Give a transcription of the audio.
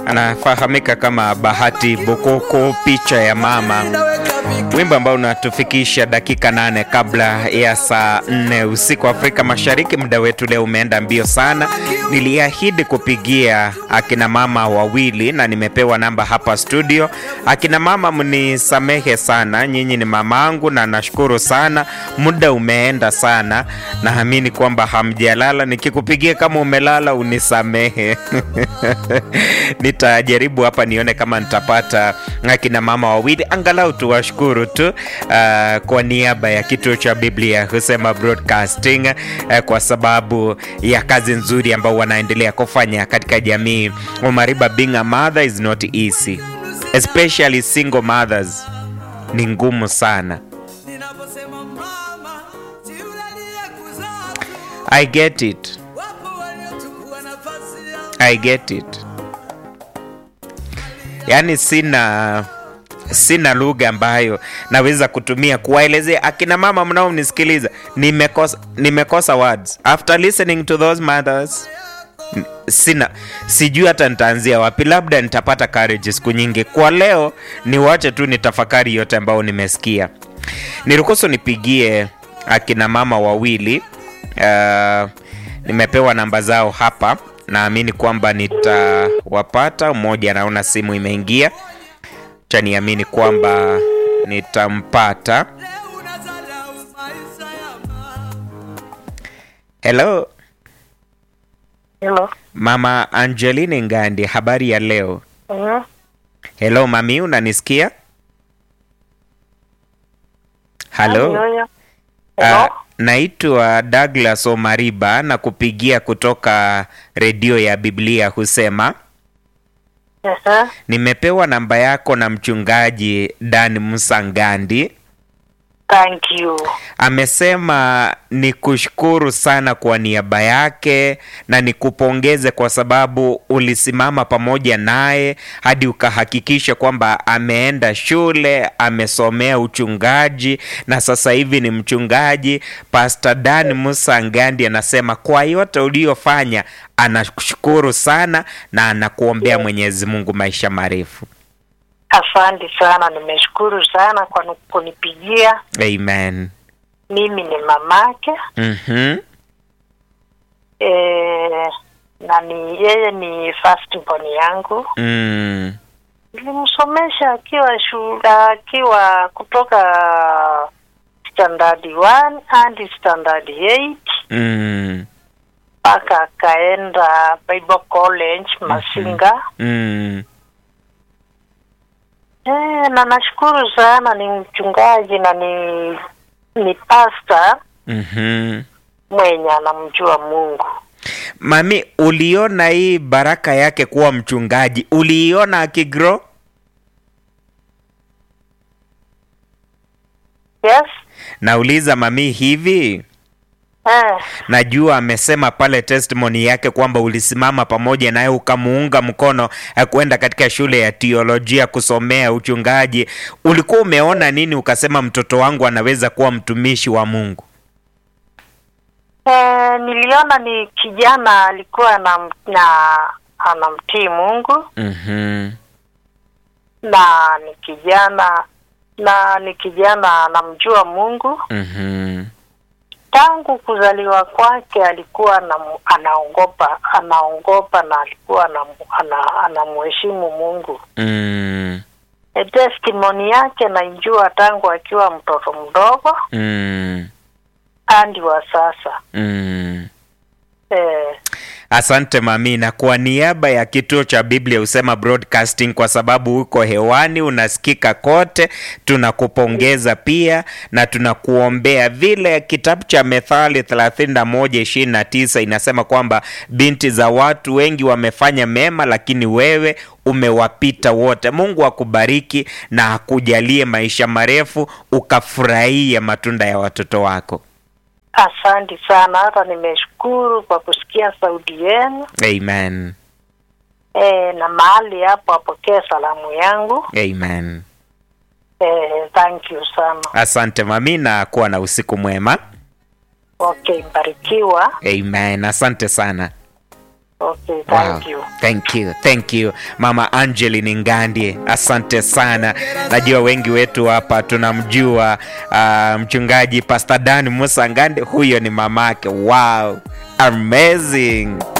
anafahamika kama Bahati Bokoko, picha ya mama, wimbo ambao unatufikisha dakika nane kabla ya saa nne usiku Afrika Mashariki. Muda wetu leo umeenda mbio sana. Niliahidi kupigia akina mama wawili na nimepewa namba hapa studio. Akina mama, mnisamehe sana, nyinyi ni mamangu na nashukuru sana. Muda umeenda sana, naamini kwamba hamjalala. Nikikupigia kama umelala unisamehe. Nitajaribu hapa nione kama nitapata akina mama wawili angalau tuwashukuru tu uh, kwa niaba ya kituo cha Biblia husema broadcasting uh, kwa sababu ya kazi nzuri ambao wanaendelea kufanya katika jamii. Omariba, being a mother is not easy, especially single mothers, ni ngumu sana. I get it. I get it. Yaani sina sina lugha ambayo naweza kutumia kuwaelezea akina mama mnaomnisikiliza. Nimekosa, nimekosa words after listening to those mothers. Sina, sijui hata nitaanzia wapi. Labda nitapata courage siku nyingi. Kwa leo niwache tu nitafakari yote ambayo nimesikia. Niruhusu nipigie akina mama wawili. Uh, nimepewa namba zao hapa, naamini kwamba nitawapata. Mmoja anaona simu imeingia cha niamini kwamba nitampata. Hello, Hello. mama Angeline Ngandi, habari ya leo? Mhm. Hello mami, unanisikia? Halo. Nyonya. Ah, Hello. naitwa Douglas Omariba na kupigia kutoka redio ya Biblia husema Yes, nimepewa namba yako na mchungaji Dan Musangandi. Thank you. Amesema ni kushukuru sana kwa niaba yake na nikupongeze kwa sababu ulisimama pamoja naye hadi ukahakikisha kwamba ameenda shule, amesomea uchungaji na sasa hivi ni mchungaji. Pastor Dan Musa Ngandi anasema kwa yote uliyofanya anakushukuru sana na anakuombea Mwenyezi Mungu maisha marefu. Asante sana, nimeshukuru sana kwa nu- kunipigia. Amen. Mimi ni mamake Mhm. eh, na ni yeye ni first born yangu. Mm. Nilimsomesha akiwa shule, akiwa kutoka standard 1 hadi standard 8 Mm. mpaka akaenda Bible College Masinga. Mm. Eh, na nashukuru sana, ni mchungaji na ni ni pasta Mhm. mwenye anamjua Mungu. Mami, uliona hii baraka yake kuwa mchungaji, uliiona akigrow? Yes. Nauliza mami, hivi Eh, najua amesema pale testimony yake kwamba ulisimama pamoja naye ukamuunga mkono eh, kwenda katika shule ya teolojia kusomea uchungaji. Ulikuwa umeona nini ukasema mtoto wangu anaweza kuwa mtumishi wa Mungu? eh, niliona ni kijana alikuwa na, na anamtii Mungu Mhm. na ni kijana na ni kijana anamjua Mungu. Mhm. Tangu kuzaliwa kwake alikuwa na, anaongopa anaongopa na alikuwa anamu- ana, anamheshimu Mungu. Mm. E, testimony yake naijua tangu akiwa mtoto mdogo Mm. hadi wa sasa. Mm. Eh, Asante mami, na kwa niaba ya kituo cha Biblia husema broadcasting, kwa sababu uko hewani unasikika kote, tunakupongeza pia na tunakuombea. Vile kitabu cha Methali 31:29 inasema kwamba binti za watu wengi wamefanya mema, lakini wewe umewapita wote. Mungu akubariki na akujalie maisha marefu, ukafurahia matunda ya watoto wako. asante sana, hata nimeshukuru kwa kusikia sauti yenu. Amen. Eh, na mahali hapo apokee salamu yangu. Amen. Eh, thank you sana. Asante mami, na kuwa na usiku mwema. Okay, mbarikiwa. Amen. Asante sana. Okay, thank you. Thank you, thank you Mama Angeline Ngandie, asante sana. Najua wengi wetu hapa tunamjua uh, mchungaji Pastor Dan Musa Ngandie, huyo ni mamake. Wow, amazing.